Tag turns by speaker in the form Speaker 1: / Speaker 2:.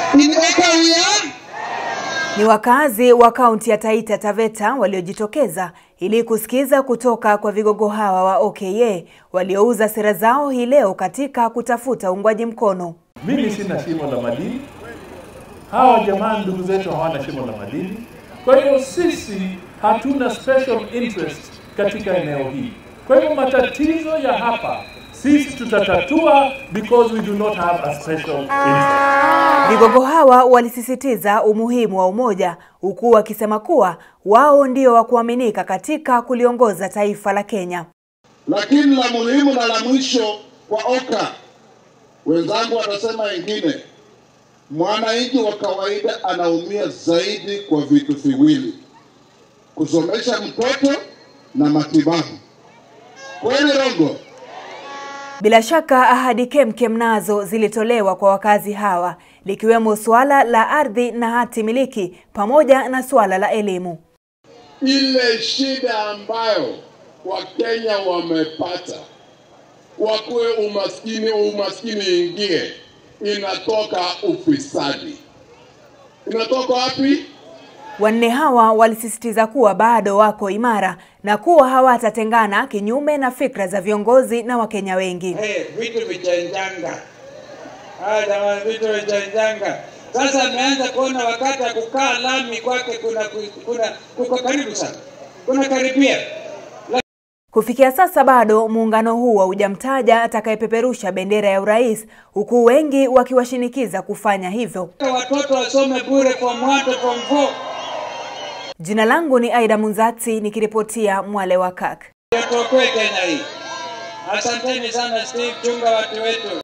Speaker 1: Kumbuka uya
Speaker 2: Ni wakazi wa kaunti ya Taita Taveta waliojitokeza ili kusikiza kutoka kwa vigogo hawa wa OKA waliouza sera zao hii leo katika kutafuta uungwaji mkono.
Speaker 3: Mimi sina shimo la madini, hawa jamaa ndugu zetu hawana shimo la madini. Kwa hiyo sisi hatuna special interest katika eneo hili. Kwa hivyo matatizo ya hapa sisi tutatatua because we do not have a special interest.
Speaker 2: Vigogo hawa walisisitiza umuhimu wa umoja huku wakisema kuwa wao ndio wa kuaminika katika kuliongoza taifa la Kenya.
Speaker 1: lakini la muhimu na la mwisho kwa OKA, wenzangu watasema wengine, mwananchi wa kawaida anaumia zaidi kwa vitu viwili: kusomesha mtoto na matibabu. Kweli Rongo?
Speaker 2: Bila shaka ahadi kemkem nazo zilitolewa kwa wakazi hawa likiwemo suala la ardhi na hati miliki pamoja na suala la elimu.
Speaker 1: ile shida ambayo Wakenya wamepata wakuwe umaskini, umaskini ingie, inatoka ufisadi. Inatoka wapi?
Speaker 2: Wanne hawa walisisitiza kuwa bado wako imara na kuwa hawatatengana kinyume na fikra za viongozi na Wakenya wengi.
Speaker 4: Hey, vitu vichanjanga. Haya jamani, vitu vichanjanga. Sasa ameanza kuona wakati wa kukaa lami kwake kuna kuna kuko karibu sana, kuna karibia.
Speaker 2: Kufikia sasa bado muungano huu haujamtaja atakayepeperusha bendera ya urais huku wengi wakiwashinikiza kufanya hivyo.
Speaker 4: Watoto wasome bure form 1 to form 4.
Speaker 2: Jina langu ni Aida Munzati nikiripotia Mwale wa Kak.
Speaker 4: Tuokoe Kenya hii. Asanteni sana Steve, chunga watu wetu.